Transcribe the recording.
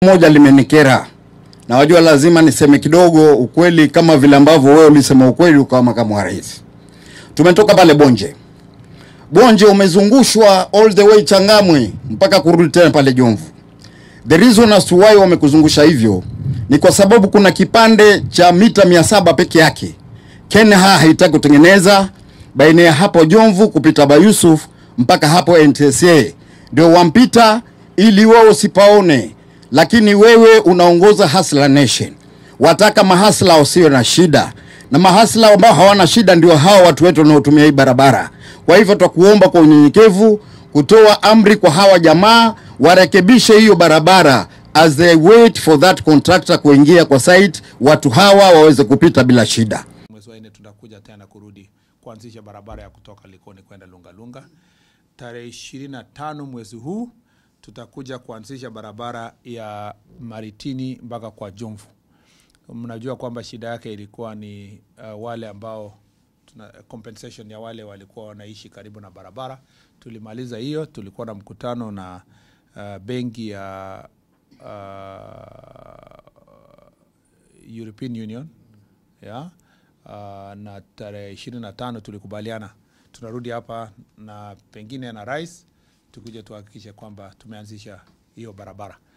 moja limenikera na wajua, lazima niseme kidogo ukweli, kama vile ambavyo wewe ulisema ukweli ukawa makamu wa rais. Tumetoka pale Bonje. Bonje umezungushwa all the way Changamwe mpaka kurudi tena pale Jomvu. The reason as to why wamekuzungusha hivyo ni kwa sababu kuna kipande cha mita mia saba peke yake KENHA haitaki kutengeneza baina ya hapo Jomvu kupita Bayusuf mpaka hapo NTSA, ndio wampita ili wao usipaone, lakini wewe unaongoza Hustler Nation, wataka mahasla wasio na shida, na mahasla ambao hawana shida ndio hao watu wetu wanaotumia hii barabara. Kwa hivyo tutakuomba kwa unyenyekevu kutoa amri kwa hawa jamaa warekebishe hiyo barabara as they wait for that contractor kuingia kwa site, watu hawa waweze kupita bila shida. Mwezi wa nne tutakuja tena kurudi kuanzisha barabara ya kutoka Likoni kwenda Lungalunga. Tarehe ishirini na tano mwezi huu tutakuja kuanzisha barabara ya Maritini mpaka kwa Jomvu. Mnajua kwamba shida yake ilikuwa ni uh, wale ambao tuna compensation ya wale walikuwa wanaishi karibu na barabara. Tulimaliza hiyo, tulikuwa na mkutano na uh, benki ya uh, European Union ya uh, na tarehe ishirini na tano tulikubaliana tunarudi hapa na pengine na rais tukuje tuhakikishe kwamba tumeanzisha hiyo barabara.